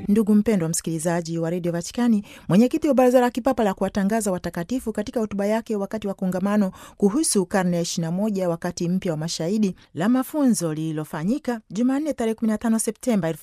Ndugu mpendwa msikilizaji wa redio Vatikani, mwenyekiti wa baraza la kipapa la kuwatangaza watakatifu katika hotuba yake wakati wa kongamano kuhusu karne ya 21 wakati mpya wa mashahidi la mafunzo lililofanyika Jumanne tarehe 15 Septemba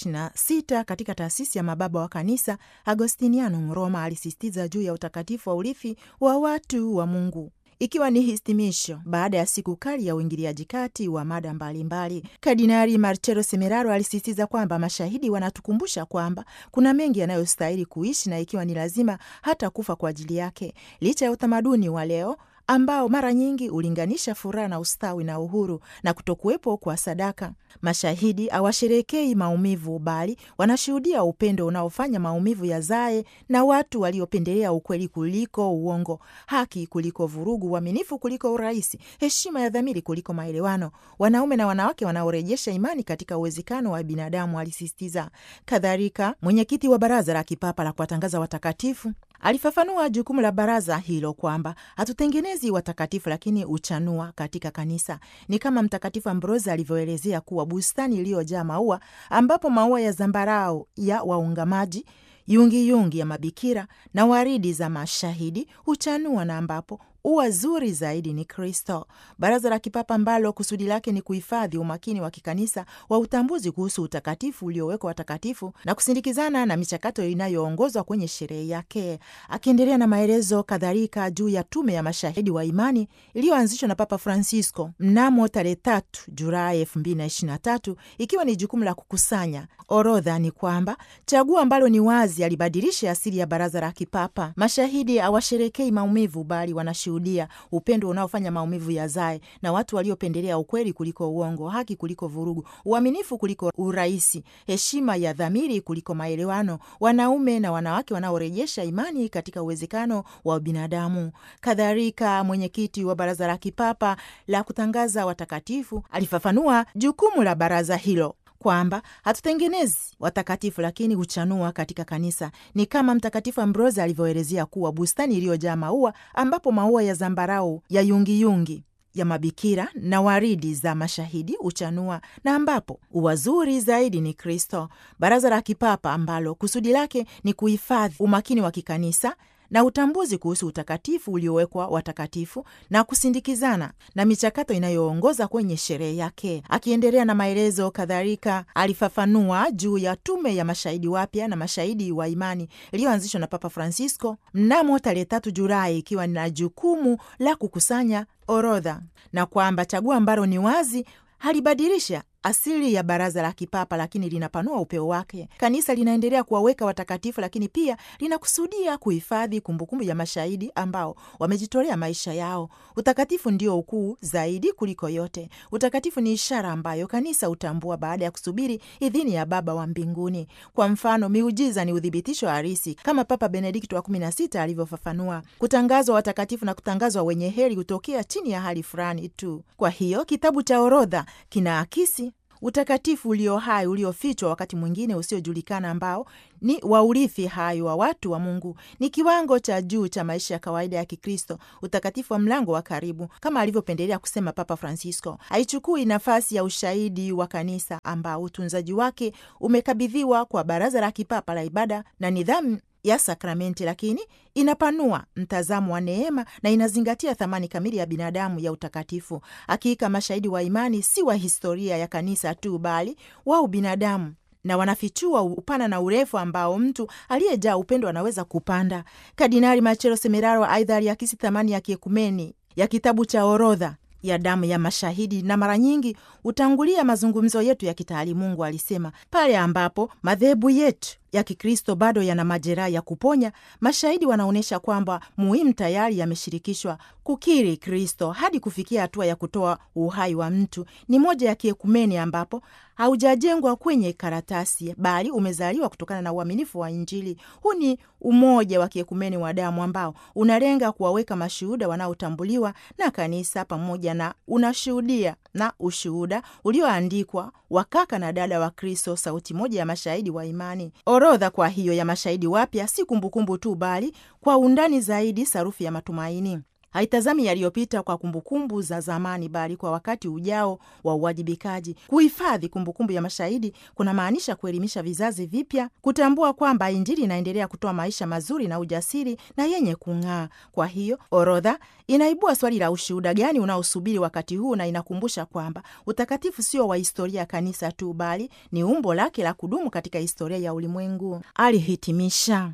2026 katika taasisi ya mababa wa kanisa Agostinianum Roma, alisisitiza juu ya utakatifu wa urithi wa watu wa Mungu ikiwa ni hitimisho baada ya siku kali ya uingiliaji kati wa mada mbalimbali. Kardinali Marcello Semeraro alisisitiza kwamba mashahidi wanatukumbusha kwamba kuna mengi yanayostahili kuishi na ikiwa ni lazima hata kufa kwa ajili yake, licha ya utamaduni wa leo ambao mara nyingi hulinganisha furaha na ustawi na uhuru na kutokuwepo kwa sadaka. Mashahidi hawasherekei maumivu, bali wanashuhudia upendo unaofanya maumivu yazae, na watu waliopendelea ukweli kuliko uongo, haki kuliko vurugu, uaminifu kuliko urahisi, heshima ya dhamiri kuliko maelewano, wanaume na wanawake wanaorejesha imani katika uwezekano wa binadamu, alisisitiza. Kadhalika, mwenyekiti wa baraza la kipapa la kuwatangaza watakatifu alifafanua jukumu la baraza hilo kwamba hatutengenezi watakatifu, lakini uchanua katika kanisa. Ni kama Mtakatifu Ambrosi alivyoelezea kuwa bustani iliyojaa maua, ambapo maua ya zambarau ya waungamaji, yungiyungi yungi ya mabikira na waridi za mashahidi huchanua na ambapo ua zuri zaidi ni Kristo. Baraza la kipapa ambalo kusudi lake ni kuhifadhi umakini wa kikanisa wa utambuzi kuhusu utakatifu uliowekwa watakatifu na kusindikizana na michakato inayoongozwa kwenye sherehe yake. Akiendelea na maelezo kadhalika juu ya tume ya mashahidi wa imani iliyoanzishwa na Papa Francisco mnamo tarehe tatu Julai elfu mbili na ishirini na tatu ikiwa ni jukumu la kukusanya orodha, ni kwamba chaguo ambalo ni wazi alibadilisha asili ya baraza la kipapa. Mashahidi hawasherekei maumivu, bali wanashu dia upendo unaofanya maumivu yazae, na watu waliopendelea ukweli kuliko uongo, haki kuliko vurugu, uaminifu kuliko urahisi, heshima ya dhamiri kuliko maelewano, wanaume na wanawake wanaorejesha imani katika uwezekano wa binadamu. Kadhalika, mwenyekiti wa baraza la kipapa la kutangaza watakatifu alifafanua jukumu la baraza hilo kwamba hatutengenezi watakatifu lakini huchanua katika kanisa. Ni kama Mtakatifu Ambrosi alivyoelezea kuwa bustani iliyojaa maua, ambapo maua ya zambarau ya yungiyungi yungi ya mabikira na waridi za mashahidi huchanua na ambapo ua zuri zaidi ni Kristo. Baraza la kipapa ambalo kusudi lake ni kuhifadhi umakini wa kikanisa na utambuzi kuhusu utakatifu uliowekwa watakatifu na kusindikizana na michakato inayoongoza kwenye sherehe yake. Akiendelea na maelezo kadhalika, alifafanua juu ya tume ya mashahidi wapya na mashahidi wa imani iliyoanzishwa na Papa Francisco mnamo tarehe tatu Julai, ikiwa na jukumu la kukusanya orodha na kwamba chaguo ambalo ni wazi halibadilisha asili ya baraza la kipapa lakini linapanua upeo wake. Kanisa linaendelea kuwaweka watakatifu, lakini pia linakusudia kuhifadhi kumbukumbu ya mashahidi ambao wamejitolea maisha yao. Utakatifu ndio ukuu zaidi kuliko yote. Utakatifu ni ishara ambayo kanisa hutambua baada ya kusubiri idhini ya Baba wa mbinguni. Kwa mfano, miujiza ni uthibitisho halisi, kama Papa Benedikto wa kumi na sita alivyofafanua. Kutangazwa watakatifu na kutangazwa wenye heri hutokea chini ya hali fulani tu. Kwa hiyo kitabu cha orodha kinaakisi utakatifu ulio hai uliofichwa, wakati mwingine usiojulikana, ambao ni waurithi hai wa watu wa Mungu. Ni kiwango cha juu cha maisha ya kawaida ya Kikristo, utakatifu wa mlango wa karibu, kama alivyopendelea kusema Papa Francisco. Haichukui nafasi ya ushahidi wa kanisa ambao utunzaji wake umekabidhiwa kwa baraza la kipapa la ibada na nidhamu ya sakramenti, lakini inapanua mtazamo wa neema na inazingatia thamani kamili ya binadamu ya utakatifu. Hakika mashahidi wa imani si wa historia ya kanisa tu, bali wa ubinadamu na wanafichua upana na urefu ambao mtu aliyejaa upendo anaweza kupanda. Kardinali Marcello Semeraro aidha aliakisi thamani ya kiekumeni ya kitabu cha orodha ya damu ya mashahidi na mara nyingi hutangulia mazungumzo yetu ya kitaalimungu. Alisema pale ambapo madhehebu yetu ya Kikristo bado yana majeraha ya kuponya, mashahidi wanaonyesha kwamba muhimu tayari yameshirikishwa kukiri Kristo hadi kufikia hatua ya kutoa uhai wa mtu. Ni moja ya kiekumeni ambapo haujajengwa kwenye karatasi, bali umezaliwa kutokana na uaminifu wa Injili. Huu ni umoja wa kiekumeni wa damu ambao unalenga kuwaweka mashuhuda wanaotambuliwa na kanisa pamoja na unashuhudia na ushuhuda ulioandikwa wa kaka na dada wa Kristo, sauti moja ya mashahidi wa imani. Orodha kwa hiyo ya mashahidi wapya si kumbukumbu tu, bali kwa undani zaidi sarufi ya matumaini. haitazami yaliyopita kwa kumbukumbu za zamani, bali kwa wakati ujao wa uwajibikaji. Kuhifadhi kumbukumbu ya mashahidi kuna maanisha kuelimisha vizazi vipya kutambua kwamba Injili inaendelea kutoa maisha mazuri na ujasiri na yenye kung'aa. Kwa hiyo orodha inaibua swali la ushuhuda gani unaosubiri wakati huu, na inakumbusha kwamba utakatifu sio wa historia ya kanisa tu, bali ni umbo lake la kudumu katika historia ya ulimwengu, alihitimisha.